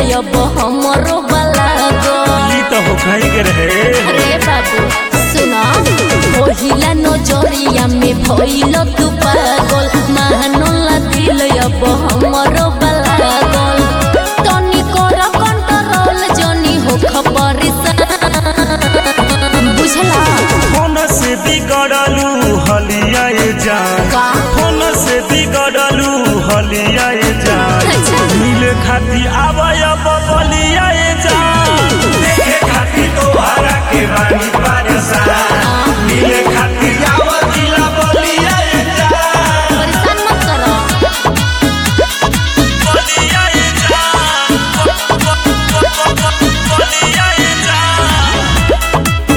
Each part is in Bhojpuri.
अब हमरो बलागो ई तो हो खाई के रहे अरे बाबू सुना पहिला नजरिया में भइल तू पागल मानला दिल अब हमरो बलागल तनी कर कंट्रोल जनी हो खबर बुझला फोन से बिगड़लू हलिया जान का फोन से बिगड़लू हलिया जान अच्छा मिले खाती आवाय बबलिया जान देखे खाती तोहरा के रानी पारसान मिले खाती आवतिला बलिया जान परेशान मत करो बलिया जान बलिया जान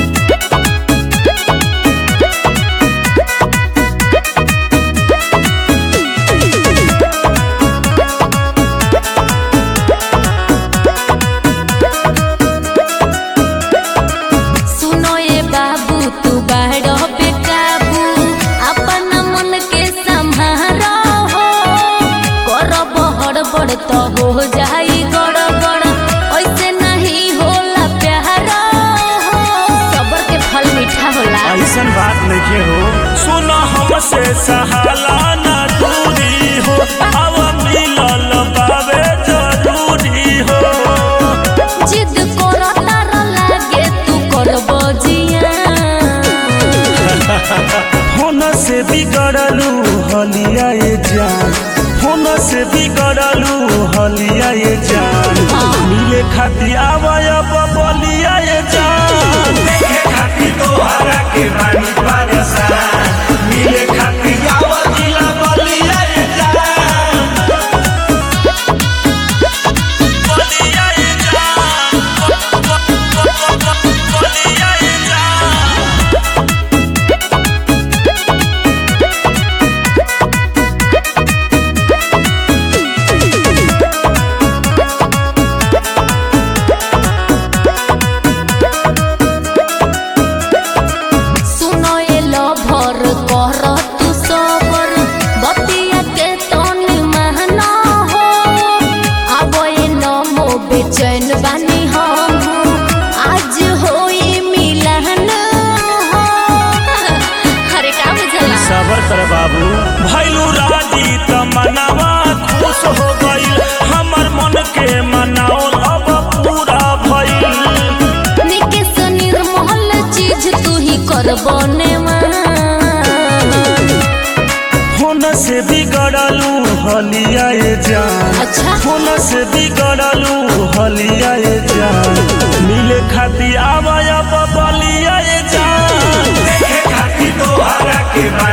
सुनो ये बाबू तू बाहर पे काबू अपन मन के संभारो हो कर बहर बड़ तो हो जाई गड़बड़ ऐसे नहीं होला प्यार हो सबर के फल मीठा होला ऐसन बात नहीं हो सुनो हमसे सहाला ना दूरी हो अब मिलल बाबे जरूरी हो जिद करो तार लागे तू करबो जिया फोन से बिगड़लू हलिया ये जान फोन से बिगड़लू हलिया ये जान मिले खाती आवाय बलिया ये जान देखे खाती तोहरा के रानी पारसान मिले खाती आवतिला बलिया ये जान बलिया ये जान बलिया ये जान सुनो ये लभर कर तू सबर बतिया के तनी महना हो अब ये नमो बेचैन बानी हम आज होई मिलन हो अरे का बुझला सबर कर बाबू भैलू राजी तमन्नावा खुश हो गईल हमर मन के मनाओल अब पूरा भइल निकेश निर्मल चीज तू ही करबो नेवा फोन से बिगड़लू हलिया ये जान अच्छा फोन से बिगड़लू हलिया ये जान मिले खाती आवाय बलिया ये जान देखे खाती तोहरा के